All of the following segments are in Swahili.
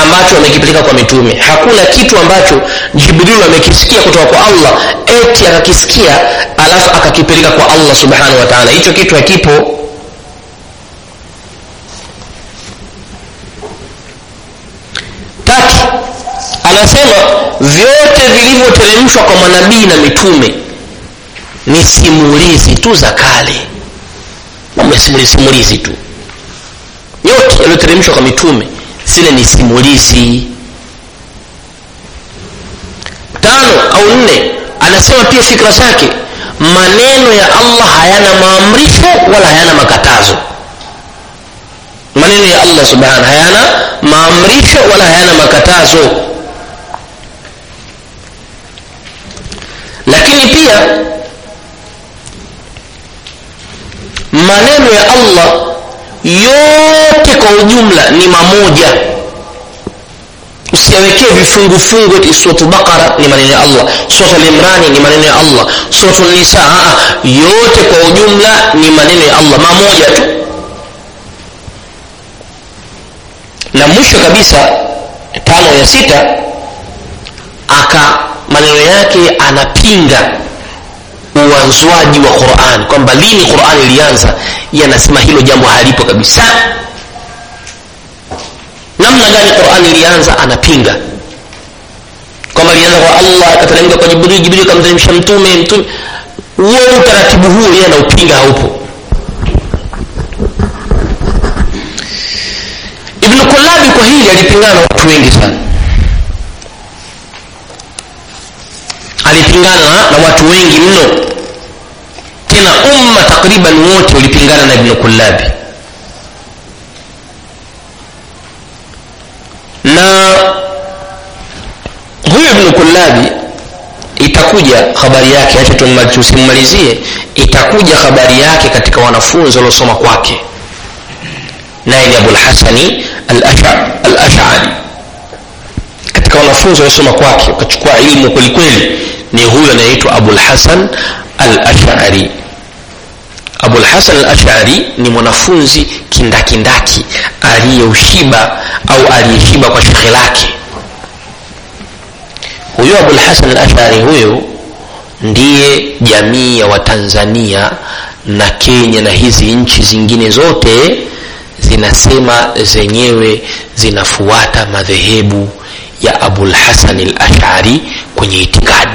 ambacho amekipeleka kwa mitume hakuna kitu ambacho jibril amekisikia kutoka kwa allah eti akakisikia alafu akakipeleka kwa allah subhanahu wa taala hicho kitu hakipo tatu anasema vyote vilivyoteremshwa kwa manabii na mitume ni simulizi tu za kale mambo ya simulizi simulizi tu yote yaliyoteremshwa kwa mitume zile ni simulizi tano au nne anasema pia fikra zake maneno ya allah hayana maamrisho wala hayana makatazo maneno ya allah subhanahu hayana maamrisho wala hayana makatazo lakini pia maneno ya allah yote kwa ujumla ni mamoja usiyawekee vifungufungu eti suratu baqara ni maneno ya allah suratu limrani ni maneno ya allah suratu nisa yote kwa ujumla ni maneno ya allah mamoja tu na mwisho kabisa tano ya sita aka maneno yake anapinga uanzwaji wa quran kwamba lini quran ilianza yanasema hilo jambo halipo kabisa namna gani quran ilianza anapinga kwamba ilianza kwa allah akateremka kwa jibril jibril akamteremsha mtume mtume huo utaratibu huo yeye anaupinga haupo ibnu kulabi kwa hili alipingana na watu wengi sana alipingana na watu wengi mno tena umma takriban wote ulipingana na ibnu kullabi na huyu ibnu kullabi itakuja habari yake acha tusimmalizie itakuja habari yake katika wanafunzi waliosoma kwake naye ni abulhasani al-ash'ari katika wanafunzi waliosoma kwake wakachukua ilmu kwelikweli ni huyo anayeitwa abulhasan al-ash'ari abulhasan al-ash'ari ni mwanafunzi kindakindaki aliyeushiba au aliyeshiba kwa shekhe lake huyo abulhasan al-ash'ari huyo ndiye jamii ya watanzania na kenya na hizi nchi zingine zote zinasema zenyewe zinafuata madhehebu ya abulhasan al-ash'ari kwenye itikadi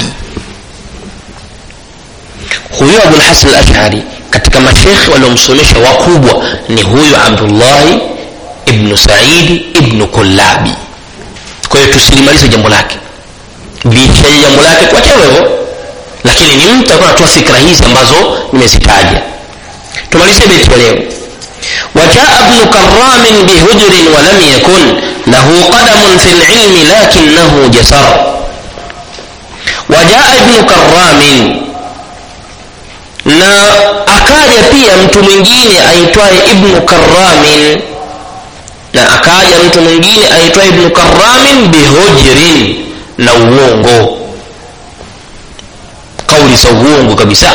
huyo abulhasan al-ash'ari katika mashekhe waliomsomesha wakubwa ni huyo abdullahi ibnu saidi ibnu kullabi kwa hiyo tusilimalize jambo lake liishaje jambo lake tuachane hivyo lakini ni mtu alikuwa anatoa fikra hizi ambazo nimezitaja tumalizie beti ya leo وجاء ابن كرام بهجر ولم يكن له قدم في العلم لكنه جسر وجاء ابن كرام na akaja pia mtu mwingine aitwaye ibnu karamin na akaja mtu mwingine aitwaye ibnu karamin bihujrin na uongo kauli za uongo kabisa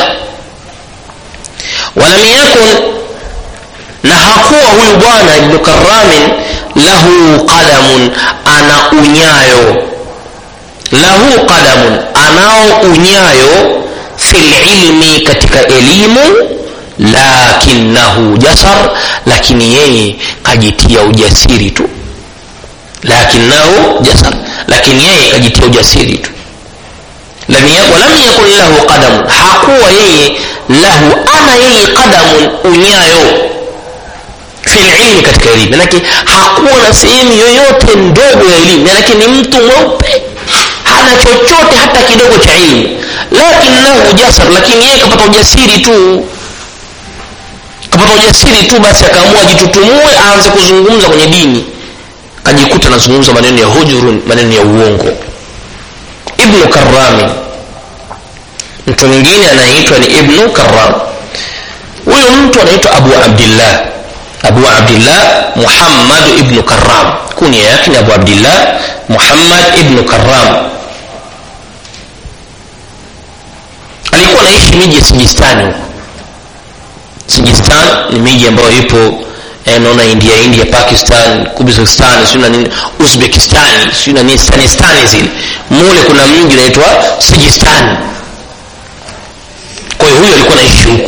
walam yakun na hakuwa huyu bwana ibnu karamin lahu qadamun ana unyayo lahu qadamun anao unyayo fi lilmi katika elimu lakinahu jasar lakini yeye kajitia ujasiri tu lakinahu jasar lakini yeye kajitia ujasiri tu walam yakun lahu qadamun hakuwa yeye lahu ana yeye qadamun unyayo fi lilmi katika elimu manake hakuwa na sehemu yoyote ndogo ya elimu manake ni mtu mweupe hana chochote hata kidogo cha ilmu lakinahu jasar lakini yeye kapata ujasiri tu kapata ujasiri tu basi akaamua ajitutumue aanze kuzungumza kwenye dini kajikuta anazungumza maneno ya hujurun maneno ya uongo ibnu karami mtu mwingine anaitwa ni ibnu karam huyu mtu anaitwa abu abdillah abu abdillah muhammad ibnu karam kunia yake ni abu abdillah muhammad ibnu karam alikuwa anaishi miji ya sijistani huko sijistan ni miji ambayo ipo eh, naona india india pakistan kubizistan siu na nini uzbekistan siu na nini stanistani zile mule kuna mji unaitwa sijistan kwa hiyo huyu alikuwa naishi huku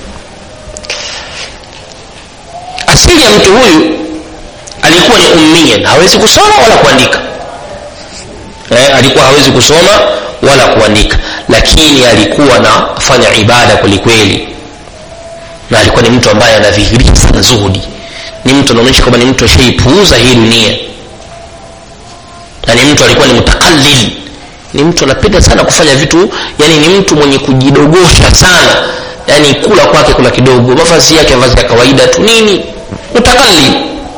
asili ya mtu huyu alikuwa ni ummian hawezi kusoma wala kuandika eh, alikuwa hawezi kusoma wala kuandika lakini alikuwa anafanya ibada kwelikweli na alikuwa ni mtu ambaye anadhihirisha sana zuhudi ni mtu anaonyesha kwamba ni mtu ashaipuuza hii dunia na ni mtu alikuwa ni mutakalil ni mtu anapenda sana kufanya vitu yani ni mtu mwenye kujidogosha sana yani kula kwake kula kidogo mavazi yake mavazi ya kawaida tu nini mutakalil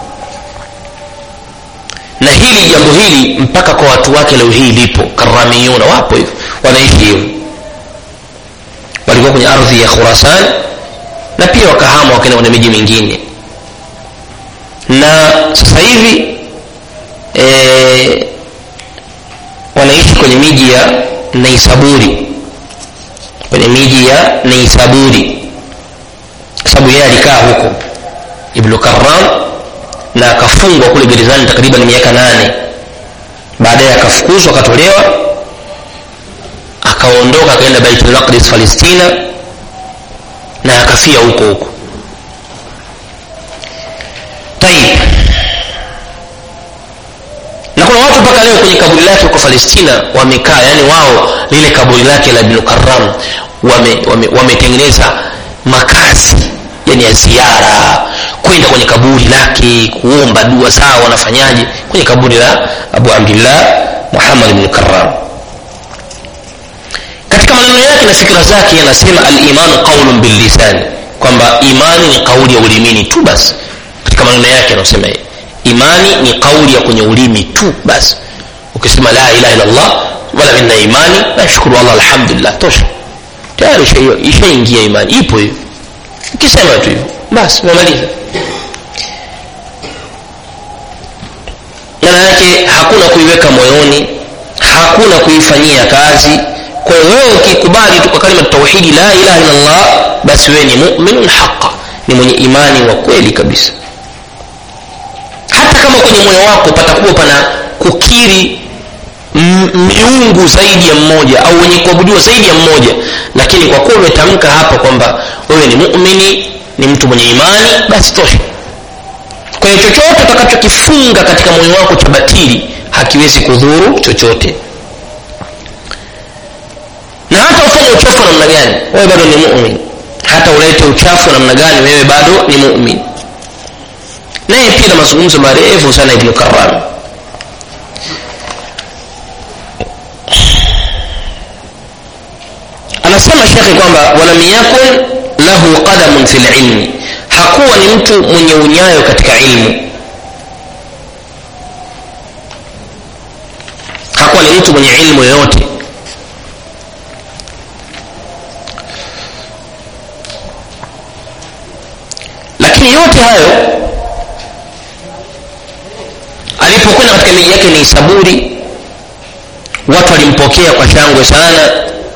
na hili jambo hili mpaka kwa watu wake leo hii lipo karamiyuna wapo hivyo wanaishi hivyo walikuwa kwenye ardhi ya khurasan na pia wakahama wakaenda kwenye miji mingine na sasa hivi e, wanaishi kwenye miji ya neisaburi kwenye miji ya neisaburi kwa sababu yeye alikaa huko ibnu karam na akafungwa kule gerezani takriban miaka nane baadaye akafukuzwa akatolewa akaondoka akaenda baitulmaqdis palestina na akafia huko huko taib na kuna watu mpaka leo kwenye kaburi lake huko palestina wamekaa yani wao lile kaburi lake la ibnu karam wametengeneza wame, wame makazi yani ya ziara kwenda kwenye kaburi lake kuomba dua sawa wanafanyaje kwenye kaburi la abu abdillah muhammad bnu karam katika maneno yake na fikira zake anasema alimanu qaulun billisani kwamba imani ni kauli ya ulimini tu basi katika maneno yake anasema imani ni kauli ya kwenye ulimi tu basi ukisema la ilaha illallah wala minna imani nashukuru allah alhamdulillah tosha tayari ishaingia imani ipo hiyo ukisema tu hivyo basi umemaliza maana yake hakuna kuiweka moyoni hakuna kuifanyia kazi kwa hiyo wewe ukikubali tu kwa kalima tauhidi la ilaha illallah basi wewe ni muminun haqa ni mwenye imani wa kweli kabisa hata kama kwenye moyo wako patakuwa pana kukiri miungu zaidi ya mmoja au wenye kuabudiwa zaidi ya mmoja lakini kwa kuwa umetamka hapa kwamba wewe ni mumini ni mtu mwenye imani basi tosha kwa hiyo chochote utakachokifunga katika moyo wako cha batili hakiwezi kudhuru chochote na hata ufanye uchafu wa namna gani wewe bado ni mumin hata ulete uchafu wa namna gani wewe bado ni mumin naye pia na mazungumzo marefu sana ibnu karam anasema shekhe kwamba walam yakun lahu qadamun fi lilmi hakuwa ni mtu mwenye unyayo katika ilmu hakuwa ni mtu mwenye ilmu yoyote lakini yote hayo alipokwenda katika miji yake ni saburi watu walimpokea kwa shangwe sana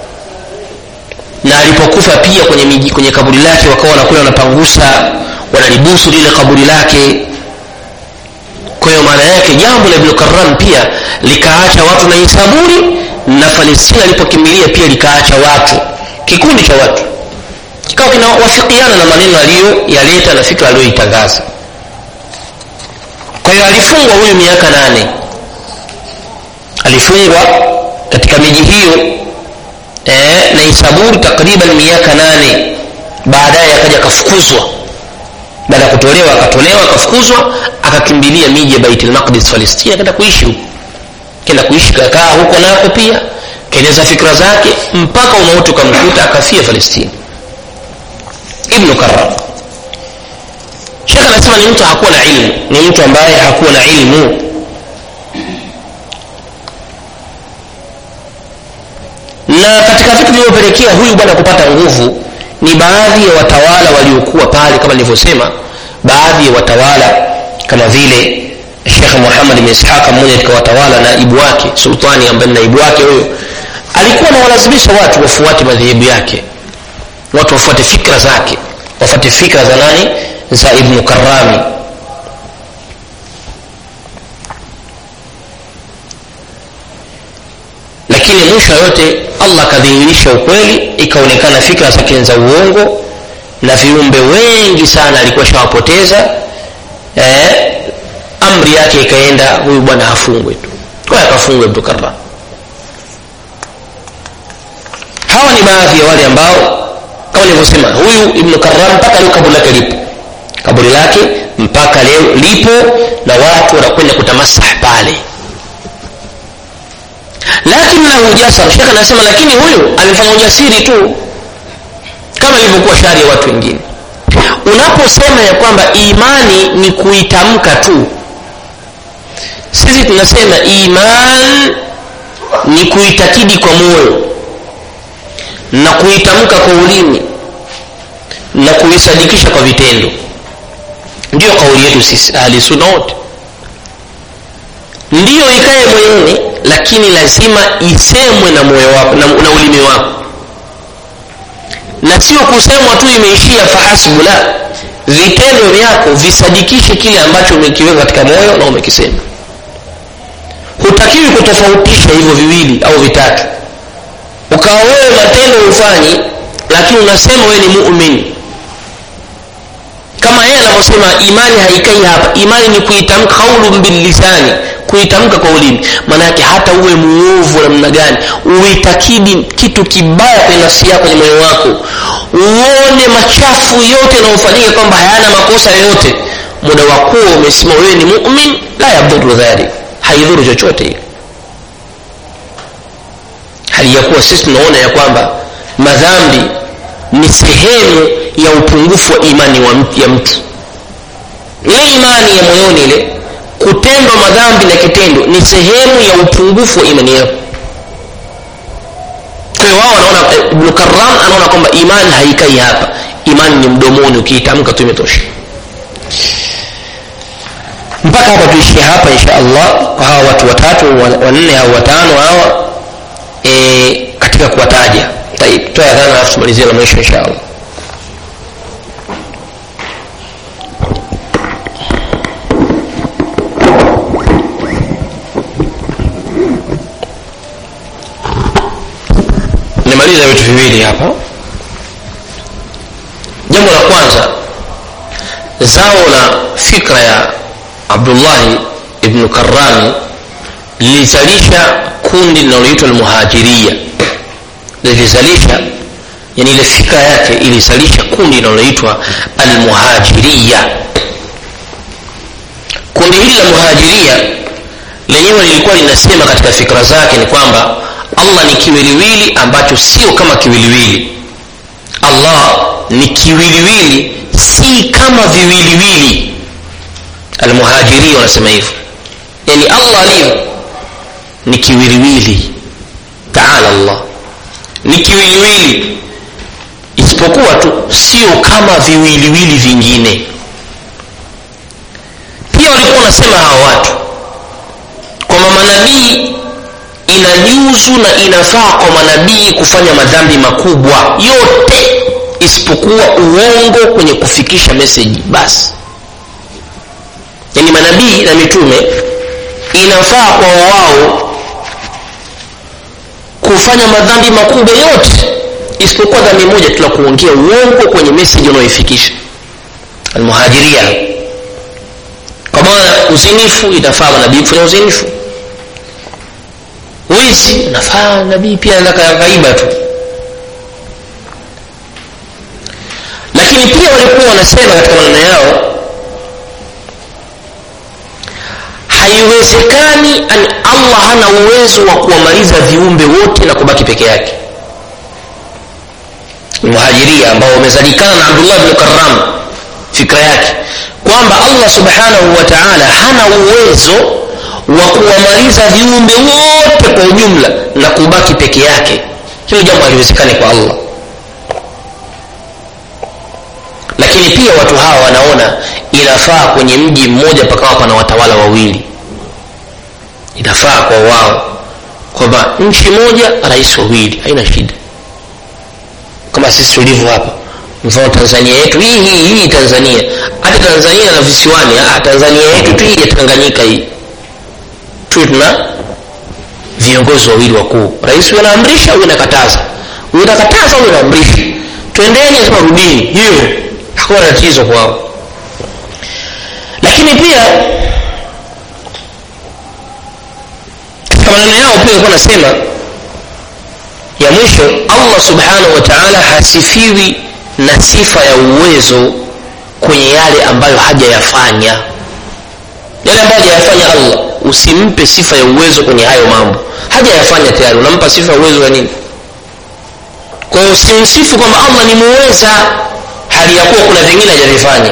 na alipokufa pia kwenye miji kwenye kaburi lake wakawa wanakuwa wanapangusa wanalibusu lile kaburi lake kwa hiyo maana yake jambo la ibnu karam pia likaacha watu na isaburi na palestina alipokimbilia pia likaacha watu kikundi cha watu kikawa kinawafikiana na maneno aliyoyaleta na fikra aliyoitangaza kwa hiyo alifungwa huyu miaka nane alifungwa katika miji hiyo eh, na isaburi takriban miaka nane baadaye akaja akafukuzwa baada ya kutolewa akatolewa akafukuzwa akakimbilia miji ya baitul maqdis palestina akaenda kuishi huko kenda kuishi kakaa huko nako pia kaeleza fikra zake mpaka umauti ukamkuta akafia palestina ibnu karam shekh anasema ni mtu hakuwa na ilmu ni mtu ambaye hakuwa na ilmu na katika vitu vilivyopelekea huyu bwana kupata nguvu ni baadhi ya watawala waliokuwa pale kama nilivyosema baadhi ya watawala kama vile shekh muhammad bin ishaqa mmoja katika watawala naibu wake sultani ambaye naibu wake huyo alikuwa anawalazimisha watu wafuate madhehebu yake watu wafuate fikra zake wafuate fikra za nani za ibnu karami lakini mwisho yote allah akadhihirisha ukweli ikaonekana fikra zake za uongo na viumbe wengi sana alikuwa shawapoteza eh, amri yake ikaenda huyu bwana hafungwe tu kwa akafungwe ibnu karram hawa ni baadhi ya wale ambao kama nilivyosema huyu ibnu karram mpaka leo kaburi lake lipo kaburi lake mpaka leo lipo na watu wanakwenda kutamasah pale lakinahu jasar shekh anasema lakini huyu amefanya ujasiri tu kama ilivyokuwa shari ya watu wengine unaposema ya kwamba imani ni kuitamka tu sisi tunasema iman ni kuitakidi kwa moyo na kuitamka kwa ulimi na kuisadikisha kwa vitendo ndiyo kauli yetu sisi ahli sunna wote ndiyo ikae moyoni lakini lazima isemwe na moyo wako na, na ulimi wako na sio kusemwa tu imeishia fahasbu la vitendo vyako visadikishe kile ambacho umekiweka katika moyo na umekisema hutakiwi kutofautisha hivyo viwili au vitatu ukawa wewe matendo hufanyi lakini unasema wewe ni mumin kama yeye anavyosema imani haikai hapa imani ni kuitamka qaulun billisani kuitamka kwa ulimi maana yake hata uwe muovu namna gani uitakidi kitu kibaya kwenye nafsi yako kwenye moyo wako uone machafu yote yanayofanyika kwamba hayana makosa yoyote muda wa kuwa umesema wewe ni mumin la yadhuru dhalik haidhuru chochote hiyo hali ya kuwa sisi tunaona ya kwamba madhambi ni sehemu ya upungufu wa imani wa mtu, ya mtu ile imani ya moyoni ile kutendwa madhambi na kitendo ni sehemu ya upungufu wa imani yako kwa hiyo wao wanaona ibnu karam anaona kwamba imani haikai hapa imani ni mdomoni ukiitamka tu imetosha mpaka hapa tuishie hapa insha allah kwa hawa watu watatu wanne au watano hawa e, katika kuwataja toa dhana alafu tumalizie la mwisho insha allah nimaliza vitu viwili hapa jambo la kwanza zao la fikra ya abdullahi ibnu karami lilizalisha kundi linaloitwa almuhajiria lilizalisha yani ile fikra yake ilizalisha kundi linaloitwa almuhajiria kundi hili la muhajiria lenyewe lilikuwa linasema katika fikra zake ni kwamba allah ni kiwiliwili ambacho sio kama kiwiliwili allah ni kiwiliwili si kama viwiliwili almuhajiria wanasema hivyo yani allah alivyo ni kiwiliwili taala allah ni kiwiliwili isipokuwa tu sio kama viwiliwili vingine pia walikuwa wanasema hawa watu kwamba manabii inajuzu na inafaa kwa manabii kufanya madhambi makubwa yote isipokuwa uongo kwenye kufikisha meseji basi yani manabii na mitume inafaa kwa wao kufanya madhambi makubwa yote isipokuwa dhambi moja tu la kuongea uongo kwenye meseji unaoifikisha almuhajiria kwa maana uzinifu itafaa manabii kufanya uzinifu wizi nafaa nabii pia anakaiba tu lakini pia walikuwa wanasema katika maneno yao haiwezekani an allah hana uwezo wa kuwamaliza viumbe wote na kubaki peke yake muhajiria ambao wamezalikana na abdullah bnu karam fikra yake kwamba allah subhanahu wa taala hana uwezo wa kuwamaliza viumbe wote kwa ujumla na kubaki peke yake hilo jambo haliwezekani kwa allah lakini pia watu hawa wanaona inafaa kwenye mji mmoja pakawa pana watawala wawili inafaa kwa wao kwamba nchi moja rais wawili haina shida kama sisi tulivyo hapa mfano tanzania yetu hii hii hii tanzania hata tanzania na visiwani ah, tanzania yetu tu hii ya tanganyika hii tu tuna viongozi wawili wakuu rais huyu anaamrisha huyu anakataza huyu anakataza huyu anaamrisha twendeni sema rudini hiyo hakuna tatizo kwao lakini pia katika maneno yao pia alikuwa nasema ya mwisho allah subhanahu wa taala hasifiwi na sifa ya uwezo kwenye yale ambayo hajayafanya yale ambayo hajayafanya allah usimpe sifa ya uwezo kwenye hayo mambo hajayafanya tayari unampa sifa ya uwezo wa nini kwa hiyo usimsifu kwamba allah ni muweza hali ya kuwa kuna vingine hajavifanya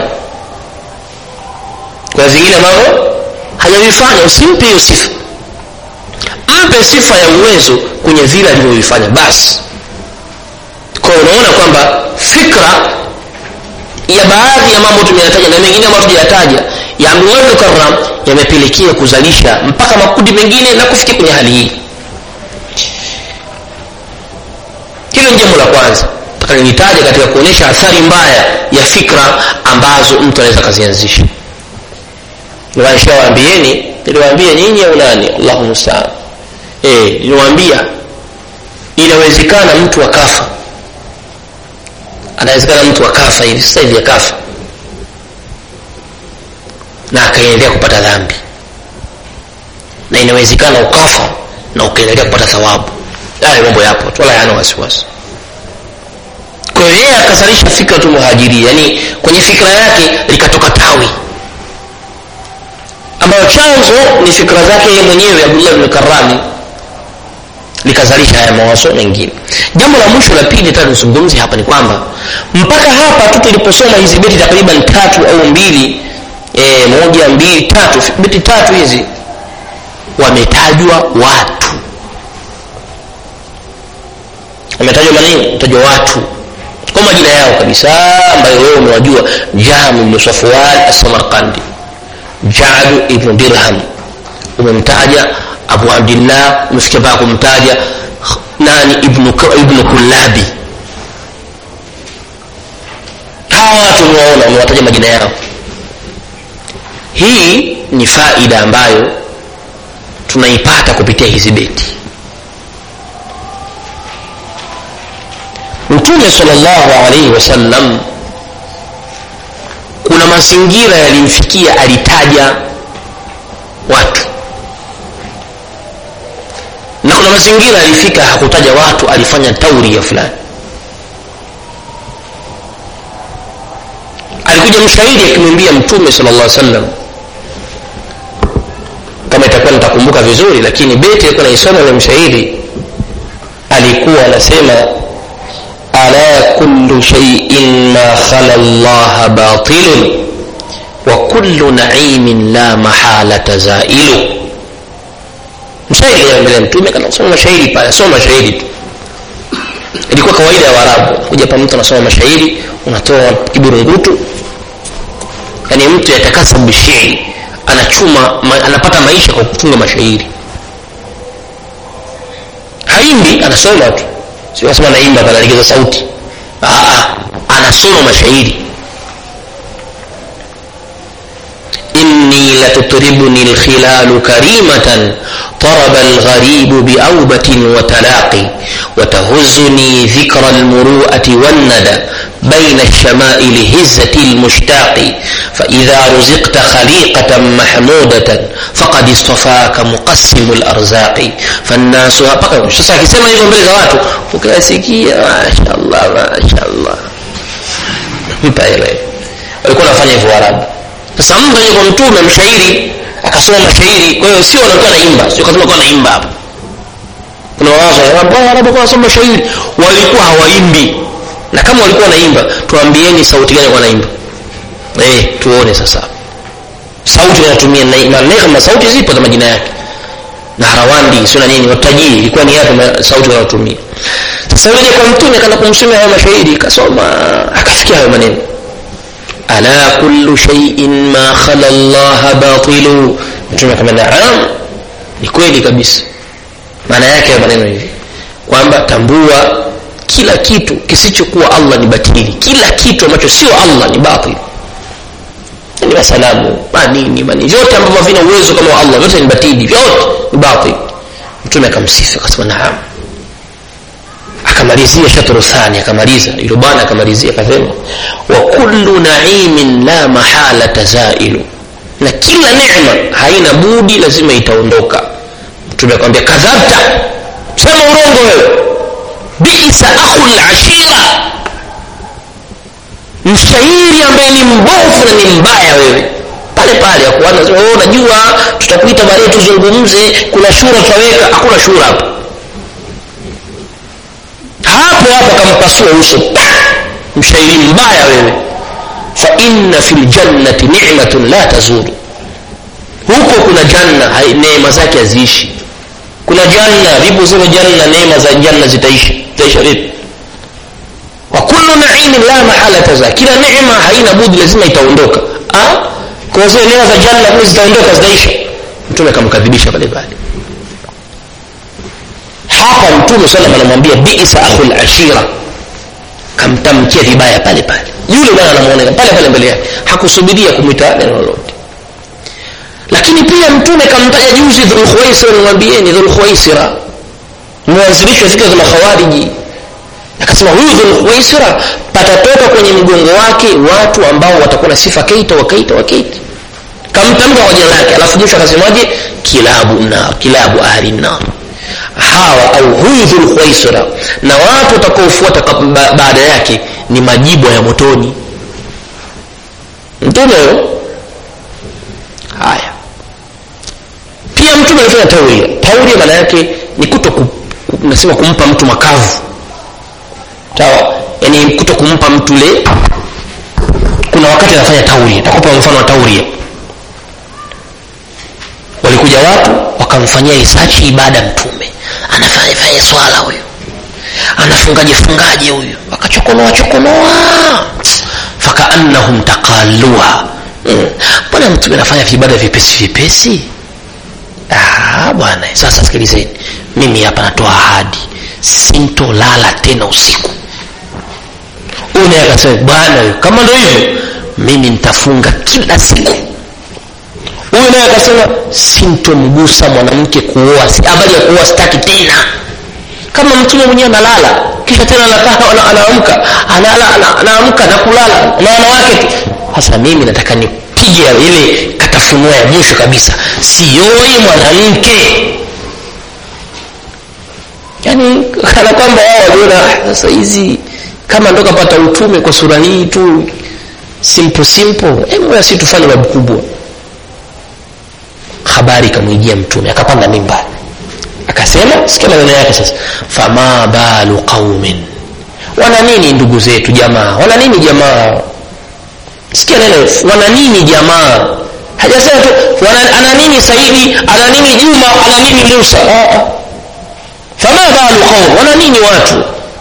kuna vingine ambavyo hajavifanya usimpe hiyo sifa mpe sifa ya uwezo kwenye vile alivyovifanya basi kwa hiyo unaona kwamba fikra ya baadhi ya mambo tumeyataja na mengine ambayo tujayataja ya abdullah bnu karam yamepelekea kuzalisha mpaka makundi mengine na kufikia kwenye hali hii hilo ni jambo la kwanza taka nilitaja katika kuonyesha athari mbaya ya fikra ambazo mtu anaweza akazianzisha niwanishawaambieni niliwaambia nyinyi au nani allahu mustaan e, niliwaambia inawezekana mtu akafa anawezekana mtu akafa hivi sasa hivi akafa na akaendelea kupata dhambi na inawezekana ukafa na ukaendelea kupata thawabu haya mambo yapo tu wala hayana wasiwasi kwa hiyo yeye akazalisha fikra tu muhajiri yani kwenye fikra yake likatoka tawi ambayo chanzo ni fikra zake yeye mwenyewe abdullah bni karami likazalisha haya mawazo mengine jambo la mwisho la pili tatu nizungumze hapa ni kwamba mpaka hapa tu tuliposoma hizi beti takriban tatu au mbili e, moja mbili tatu beti tatu hizi wametajwa watu wametajwa manini wametajwa watu kwa majina yao kabisa ambayo wewe umewajua jahm ibnu safwan assamarkandi jadu ibnu dirham umemtaja abu abdillah umefikia mpaka kumtaja nani ibnu, ibnu kullabi hawa watu umewaona umewataja majina yao hii ni faida ambayo tunaipata kupitia hizi beti mtume salllahu alaihi wasallam kuna mazingira yalimfikia alitaja watu na kuna mazingira alifika hakutaja watu alifanya tauri ya fulani alikuja mshahidi akimwambia mtume sala llah sallam kama itakuwa nitakumbuka vizuri lakini beti alikuwa naisoma ile mshahidi alikuwa anasema ala kullu shaiin ma khala llaha batilun wa kullu naimin la mahalata zailu mshairi mbele mtume kanasoma mashairi pale soma mashairi tu ilikuwa kawaida ya waarabu kuja pa mtu anasoma mashairi unatoa kiburungutu yaani mtu yatakasa bishiri anachuma ma, anapata maisha kwa kutunga mashairi haimbi anasoma tu sio nasema naimba panalegeza sauti Aa, anasoma mashairi إني لتطربني الخلال كريمة طرب الغريب بأوبة وتلاقي وتهزني ذكر المروءة والندى بين الشمائل هزة المشتاق فإذا رزقت خليقة محمودة فقد اصطفاك مقسم الأرزاق فالناس sasa akisema hivyo mbele za watu ukayasikia mashallah mashallah mpaelewe walikuwa wanafanya hivyo arabu sasa mtu aje kwa mtume mshairi akasoma mashairi kwa hiyo sio wanakuwa naimba sio kasema kuwa naimba hapa kuna wawazo arabu kwa wanasoma mashairi walikuwa hawaimbi na kama walikuwa wanaimba tuambieni sauti gani kwa naimba eh tuone sasa sauti wanatumia na neema sauti zipo za majina yake na harawandi sio na nini watajii ilikuwa ni yapi sauti wanaotumia sasa yule kwa mtume kana kumsomea hayo mashairi kasoma akafikia hayo maneno ala kullu shay'in ma khala Allah batilu mtume kama naam ni kweli kabisa maana yake ya maneno hivi kwamba tambua kila kitu kisichokuwa Allah ni batili kila kitu ambacho sio Allah ni batil ni masanamu manini manini vyote ambavyo havina uwezo kama wa allah vyote ni batili vyote ni batil mtume akamsifu akasema naam akamalizia shatru thani akamaliza yule bwana akamalizia akasema wa kullu naimin la mahalata zailu na kila neema haina budi lazima itaondoka mtume akamwambia kadhabta sema urongo wewe bisa akhul ashira mshairi ambaye ni mbovu na ni mbaya wewe pale pale akuanza oh, najua tutakuita baadaye tuzungumze kuna shura tutaweka hakuna shura hapo hapo hapo akampasua uso mshairi mbaya wewe fa inna fi ljannati ni'matun la tazuru huko kuna janna neema zake haziishi kuna janna vipo zile janna neema za janna zitaishi zitaisha vipi wa kullu naimin la mahalata za kila neema haina budi lazima itaondoka kwa zile neema za janna kule zitaondoka zitaisha mtume akamkadhibisha pale pale hapa mtume sallam anamwambia bisa akhul ashira kamtamkia vibaya pale pale yule bwana anamuoneka pale pale mbele yake hakusubiria kumwita neno lolote lakini pia mtume kamtaja juzi dhulkhuwaisira nimwambieni dhulkhuwaisira mwanzilishi wa fikra za makhawariji akasema huyu dhulkhuwaisira patatoka kwenye mgongo wake watu ambao watakuwa na sifa keita wakaita wakaita kamtamka kwa jina lake alafu mwisho akasemaje kilabu na kilabu ahli nar hawa au huyu dhulkhuwaisira na watu watakaofuata baada yake ni majibwa ya motoni mtume haya pia mtume alifanya tauria tauria maana yake ni kuto ku, nasema kumpa mtu makavu sawa yani kuto kumpa mtu le kuna wakati anafanya tauria takupa mfano wa tauria walikuja watu wakamfanyia risachi ibada mtume anafanya fanya swala huyu anafungaje fungaje huyu wakachokonoa chokonoa fakaannahum taqaluha mbona mm. mtume anafanya vibada vipesi vipesi ah, bwana sasa sikilizeni mimi hapa natoa ahadi sintolala tena usiku huyu naye akasema bwana kama ndo hivyo mimi nitafunga kila siku huyu naye akasema sintomgusa mwanamke kuoa habari ya kuoa sitaki tena kama mtume mwenyewe analala kisha tena anaamka anaamka na kulala na wanawake sasa mimi nataka nipige ile katafunua ya mwisho kabisa sioi mwanamke yaani kana kwamba wao waliona sasa hizi kama ndo kapata utume kwa sura hii tu simple simple hebu si tufanye babu kubwa habari ikamwijia mtume akapanda mimba akasema sikia maneno yake sasa fama balu qaumin wana nini ndugu zetu jamaa wana nini jamaa sikia neno wana nini jamaa hajasema tu ana nini saidi ana nini juma ana nini musa fama balu qaum wana nini watu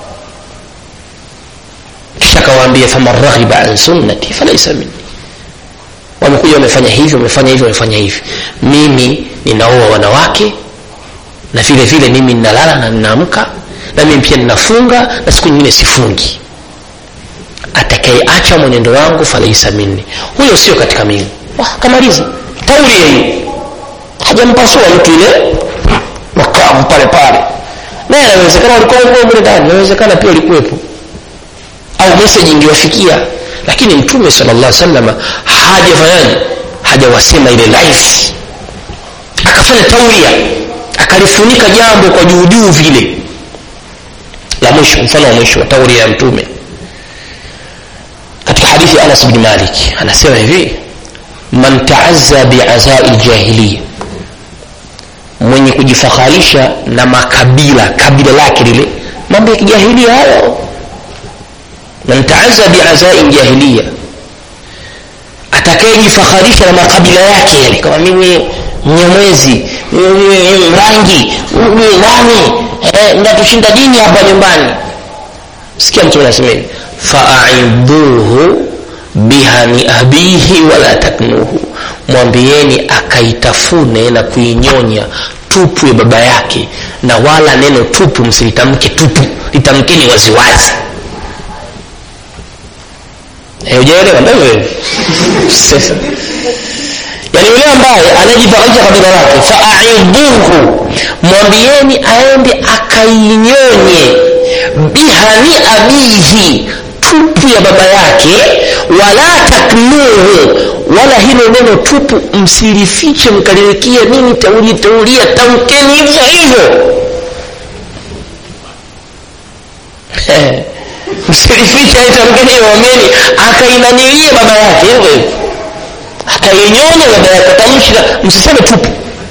kisha akawaambia faman raghiba an sunnati falaisa minni wamekuja wamefanya hivi wamefanya hivi wamefanya hivi mimi ninaoa wanawake na vile vile mimi ninalala na ninaamka na mimi pia ninafunga na siku nyingine sifungi atakayeacha mwenendo wangu falaisa minni huyo sio katika mimi kamaliza taulia hiyo hajampasua mtu ile makamu pale pale naye anawezekana walikuwa mle ndani inawezekana pia walikuwepo au meseji ingewafikia lakini mtume sala llah salama hajafanyaje hajawasema ile life akafanya tauria akalifunika jambo kwa juujuu vile la mwisho mfano wa mwisho wa tauria ya mtume katika hadithi anas bni malik anasema hivi man taazza biazai ljahiliya mwenye kujifaharisha na makabila kabila lake lile mambo ya kijahilia hayo man taazza biazai ljahiliya atakayejifaharisha na makabila yake yale kama mimi mnyamwezi mrangi nani eh, mnatushinda dini hapa nyumbani sikia mtume anasema hivi faaidhuhu bihani abihi wala taknuhu mwambieni akaitafune na kuinyonya tupu ya baba yake na wala neno tupu msilitamke tupu litamkeni waziwazi Eh, hujaelewa ndio hivyo sasa yani yule ambaye anajifakharisha kabila lake faaidhuhu mwambieni aende akainyonye bihani abihi tupu ya baba yake wala taknuhu wala hilo neno tupu msilifiche mkaliwekia nini tauli taulia tamkeni hivyo hivyo Eh, msilifiche aitamkeni mwambieni akainanilie baba yake hivyo hivyo akainyonya baba yake tamshi msiseme tupu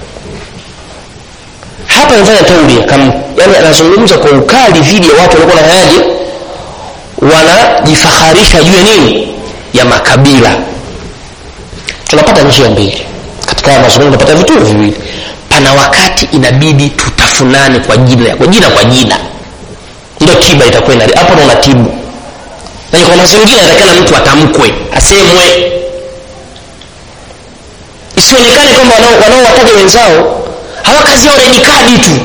hapa amefanya taulia kama yani anazungumza kwa ukali dhidi ya watu walikuwa wanafanyaje wanajifakharisha juu ya nini ya makabila tunapata njia mbili katika haya mazungumzo tunapata vituo viwili pana wakati inabidi tutafunane kwa jina kwa jina kwa jina ndio tiba itakuwa ina hapo ndo unatibu na kwa mazingira inatakana mtu atamkwe asemwe isionekane kwamba wanaowataja wenzao hawa kazi yao ni kadi tu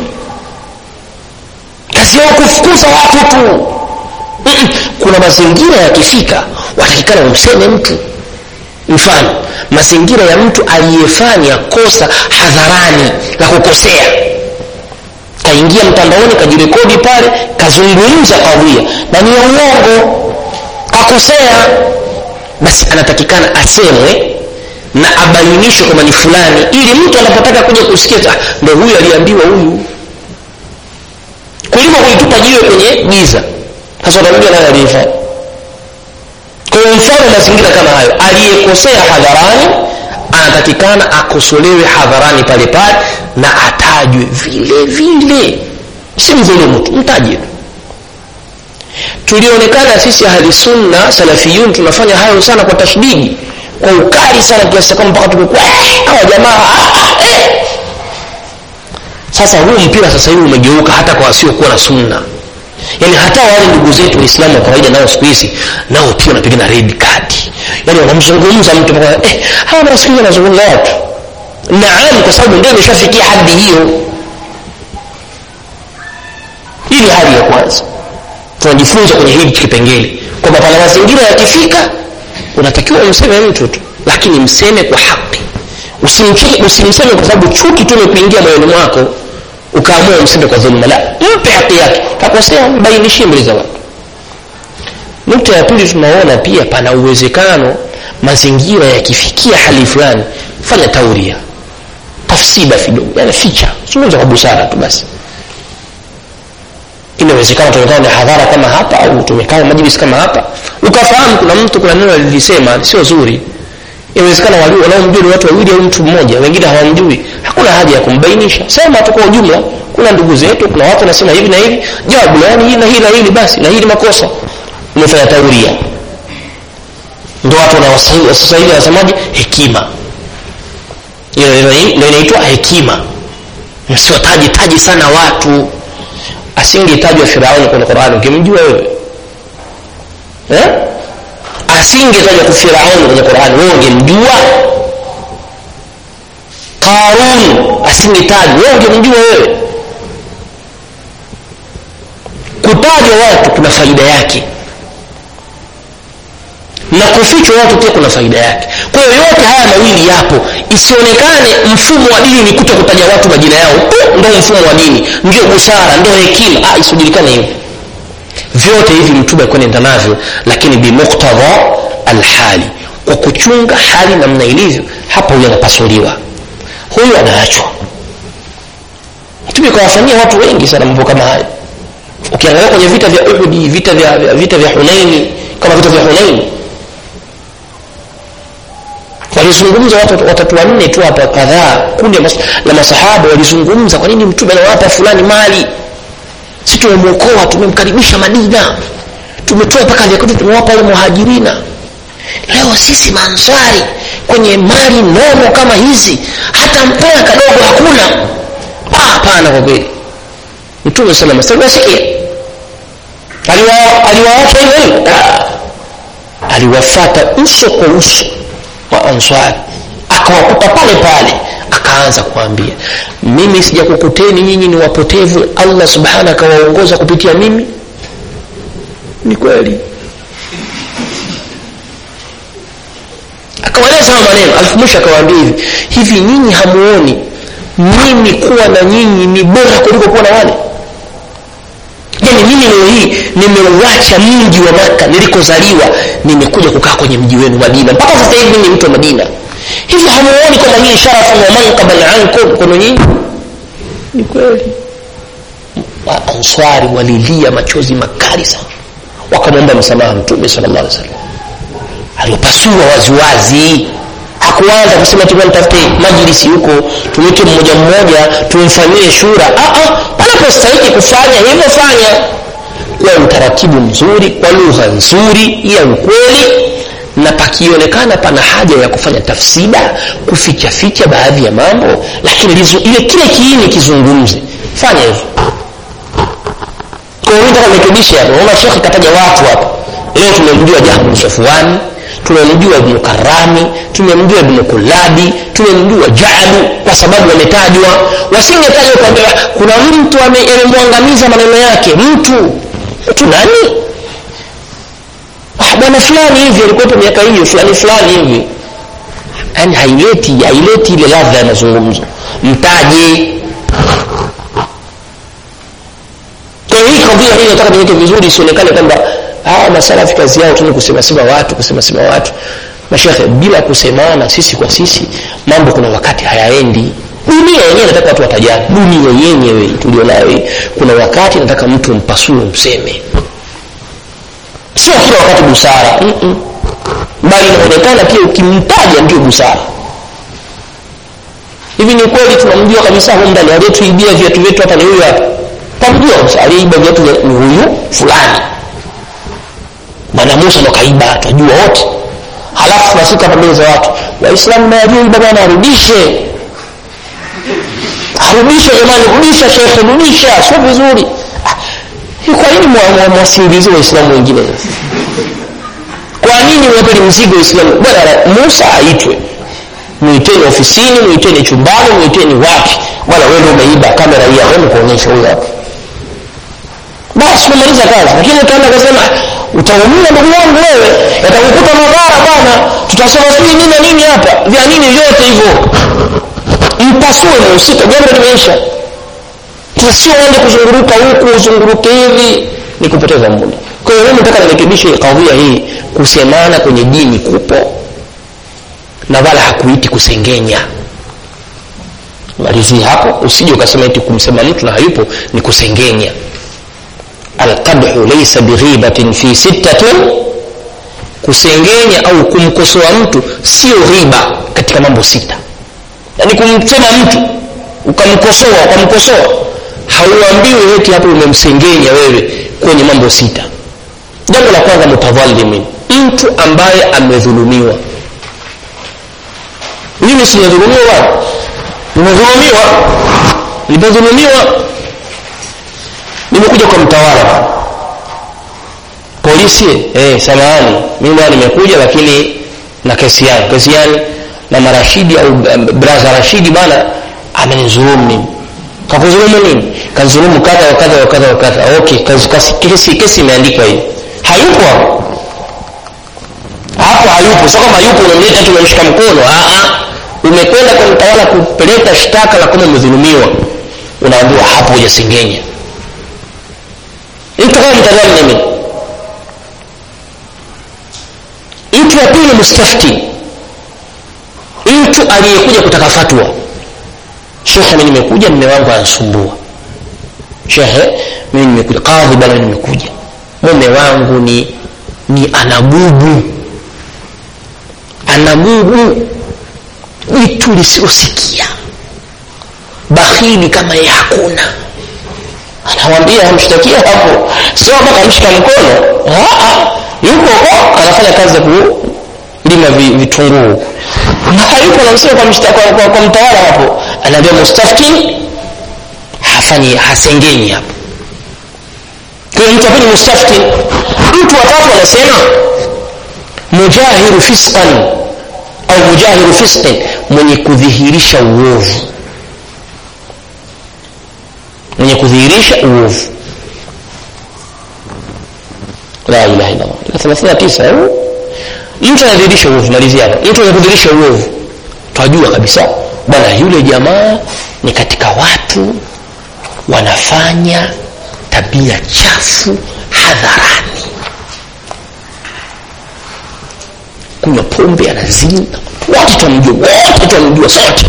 kazi yao kufukuza watu tu Mm-mm. kuna mazingira yakifika watakikana umseme mtu mfano mazingira ya mtu aliyefanya kosa hadharani la kukosea kaingia mtandaoni kajirekodi pale kazungumza kawia na ni ya uongo kakosea basi anatakikana asemwe na abainishwe kwamba ni fulani ili mtu anapotaka kuja kusikia ah, ndo huyu aliambiwa huyu kuliko kuitupa jiwe kwenye giza sasa utamjua naye aliyefanya kwa mfano mazingira kama hayo aliyekosea hadharani anatakikana akosolewe hadharani pale pale na atajwe vile vile si mdhulumu tu mtaje tu tulionekana sisi ahli sunna salafiyun tunafanya hayo sana kwa tashdidi kwa ukali sana kiasi kwamba mpaka tumekuwa hawa jamaa eh. sasa huu mpira sasa hivi umegeuka hata kwa wasiokuwa na sunna yaani hata wale ndugu zetu waislamu wa kawaida nao siku hizi nao pia wanapigana red card yaani wanamzungumza mtu mpaka eh, hawa nawasikiliza wanazungumza watu naam kwa sababu ndio imeshafikia hadi hiyo hii ni hali ya kwanza tunajifunza kwenye hili kipengele kwamba pana mazingira yakifika unatakiwa umseme mtu tu lakini mseme kwa haki usimseme kwa sababu chuki tu imekuingia moyoni mwako ukaamua umseme kwa dhuluma la mpe haki yake kakosea mbainishie mbele za watu nukta ya pili tunaona pia pana uwezekano mazingira yakifikia hali fulani fanya tauria tafsida kidogo yani ficha zungumza kwa busara tu basi inawezekana tumekaa na hadhara kama hapa au tumekaa majlis kama hapa ukafahamu kuna mtu kuna neno lilisema sio zuri inawezekana wanaomjua ni watu wawili au mtu mmoja wengine hawamjui hakuna haja ya kumbainisha sema tu kwa ujumla kuna ndugu zetu kuna watu wanasema hivi na hivi jawabu yani hili na hili na hili basi na hili makosa umefanya tauria ndo watu sasa hivi wanasemaje hekima ndio inaitwa hekima msiwataji taji sana watu asingetajwa firauni kwenye qurani ukimjua wewe eh? asingetajwa firauni kwenye qurani wewe ungemjua qarun asingetajwa wewe ungemjua wewe kutajwa watu kuna faida yake na kufichwa watu pia kuna faida yake kwa hiyo yote haya mawili yapo isionekane mfumo wa dini ni kuto kutaja watu majina yao ndo mfumo wa dini ndio busara ndio hekima ah, isijulikane hivyo vyote hivi mtume alikuwa nenda navyo lakini bimuktadha alhali kwa kuchunga hali namna ilivyo hapa huyu anapasuliwa huyu anaachwa mtume kawafanyia watu wengi sana mambo kama hayo ukiangalia kwenye vita vya uhudi vita vya vita vya hunaini kama vita vya hunaini walizungumza watu watatu wanne tu hapa kadhaa kundi la masahaba walizungumza kwa nini mtume anawapa fulani mali si tumemwokoa tumemkaribisha madina tumetoa mpaka vyakwetu tumewapa wale muhajirina leo sisi maanswari kwenye mali nomo kama hizi hata mpea kadogo hakuna hapana kwa kweli mtume salama saliwasikia aliwaacha hivyo hivyo aliwafata uso kwa uso wa answari akawakuta pale pale akaanza kuambia mimi sijakukuteni nyinyi ni wapotevu allah subhana akawaongoza kupitia mimi ni kweli hayo maneno alafu mwisho akawaambia hivi hivi nyinyi hamuoni mimi kuwa na nyinyi ni bora kuliko kuwa na wale yani mimi leo hii nimeuacha mji wa maka nilikozaliwa nimekuja kukaa kwenye mji wenu madina mpaka sasa hivi ni mtu wa madina hivi hamuoni kwamba hii sharafan wa mankaban ankum kono nyinyi ni kweli answari walilia machozi makali sana wakamwomba msamaha mtume sallallahu alaihi wasallam aliopasua waziwazi hakuanza kusema tukamtafute majlisi huko tumwite mmoja mmoja tumfanyie shura panapostahiki kufanya hivyo fanya kwa utaratibu mzuri kwa lugha nzuri ya ukweli na pakionekana pana haja ya kufanya tafsida kufichaficha baadhi ya mambo lakini ile kile kiini kizungumze fanya hivyo kwa hiyo nataka nirekebishe hapo naona shekhe kataja watu hapa leo tumemjua jahmu safwani tumemjua ibnu karami tumemjua ibnu kulabi tumemjua jadu kwa sababu wametajwa wasingetajwa kwamba kuna mtu amemwangamiza maneno yake mtu mtu nani ah, bwana fulani hivi alikuwepo miaka hiyo fulani fulani hivi yaani haileti haileti ile ladha ya mazungumzo mtaje kwa hii kadhia hii nataka niweke vizuri isionekane kwamba hawa masalafi kazi yao tu ni kusemasema watu kusemasema watu mashekhe bila kusemana sisi kwa sisi mambo kuna wakati hayaendi dunia yenyewe nataka watu watajani dunia yenyewe tulionayo kuna wakati nataka mtu mpasue mseme sio kila wakati busara Mm-mm. bali inaonekana pia ukimtaja ndio busara hivi ni kweli tunamjua kabisa huyu ndani aliyetuibia viatu vyetu hapa ni huyu hapa tamjua aliyeiba viatu ni huyu fulani bwana musa ndo kaiba twajua wote halafu tunafika hapa mbele za watu waislamu nawajuiba bwana arudishe arudishe jamani rudisha shekhe rudisha sio vizuri kwa nini mwasingizie waislamu wengine kwa nini wapeli mzigo waislamu bwana musa aitwe mwiteni ofisini mwiteni chumbani mwiteni wapi bwana wewe ndio umeiba kamera hii hapo kuonyesha huyo hapo basi umemaliza kazi lakini utaenda kusema utaumia ndugu yangu wewe yatakukuta madhara bwana tutasema sijui nini na nini hapa vya nini vyote hivyo mpasue mhusika jambo limeisha sio uende kuzunguruka huku uzunguruke hivi ni kupoteza muda kwa hiyo mimi nataka nirekebishe kadhia hii kusemana kwenye dini kupo na wala hakuiti kusengenya malizie hapo usije ukasema eti kumsema mtu na hayupo ni kusengenya alqadhu laysa bighibatin fi sittatin kusengenya au kumkosoa mtu sio riba katika mambo sita yaani kumsema mtu ukamkosoa ukamkosoa hauambiwi eti hapo umemsengenya wewe kwenye mambo sita jambo la kwanza mutadhalimin mtu ambaye amedhulumiwa mimi sijadhulumiwa bwana nimedhulumiwa nimedhulumiwa nimekuja kwa mtawala polisi eh, samahani mimi bwana nimekuja lakini na kesi yangu kesi yani na marashidi au braza rashidi bwana amenizulumu mimi kakuzulumu nini kazulumu kadha wa kadha wa kadha wa kadha okay kazi, kasi, kesi kesi imeandikwa hivi hayupo hapo hapo hayupo sio kama hayupo unamleta tu unamshika mkono a a umekwenda kwa mtawala kupeleka shtaka la kama umedhulumiwa unaambiwa hapo hujasengenya mtu kama mtazamo mimi mtu wa pili mustafti mtu aliyekuja kutaka fatwa shekhe mi nimekuja mme wangu anasumbua shekhe mimi nimekuja kadhi bana nimekuja mume wangu ni ni anagubu anagubu jitu lisilosikia bakhili kama ye hakuna anawambia amshtakia hapo sio mpaka amshika mkono yuko huko anafanya kazi ya kulima vitunguu hayuko namsema kwa, kwa, kwa, kwa mtawala hapo anaambia mustafti hafanyi hasengenyi hapo kwa mtu apili mustafti mtu watatu anasema mujahiru fisqan au mujahiru fisqin mwenye kudhihirisha uovu mwenye kudhihirisha uovu la ilaha illallah thelathini na tisa mtu anadhihirisha uovu malizia hapa mtu anadhihirisha uovu twajua kabisa bwana yule jamaa ni katika watu wanafanya tabia chafu hadharani kunywa pombe anazini wote twamjua wote twamjua sote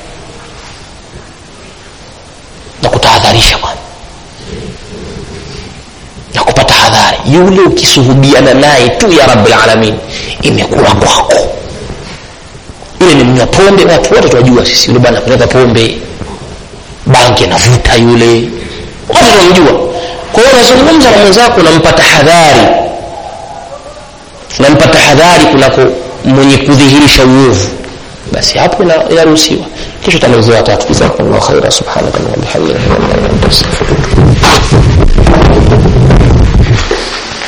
na kutahadharisha bwana na kupata hadhari yule ukisuhubiana naye tu ya rabbil alamin imekuwa kwako yule ni mnywa pombe watu wote twajua sisi yule bwana kuleta pombe banki anavuta yule wote tunamjua kwa hiyo unazungumza na mwenzako unampa tahadhari unampa tahadhari kunako mwenye kudhihirisha uovu basi hapo inaruhusiwa kisha tanauzia watatu jazakumllahu khaira subhanaka wa bihamdika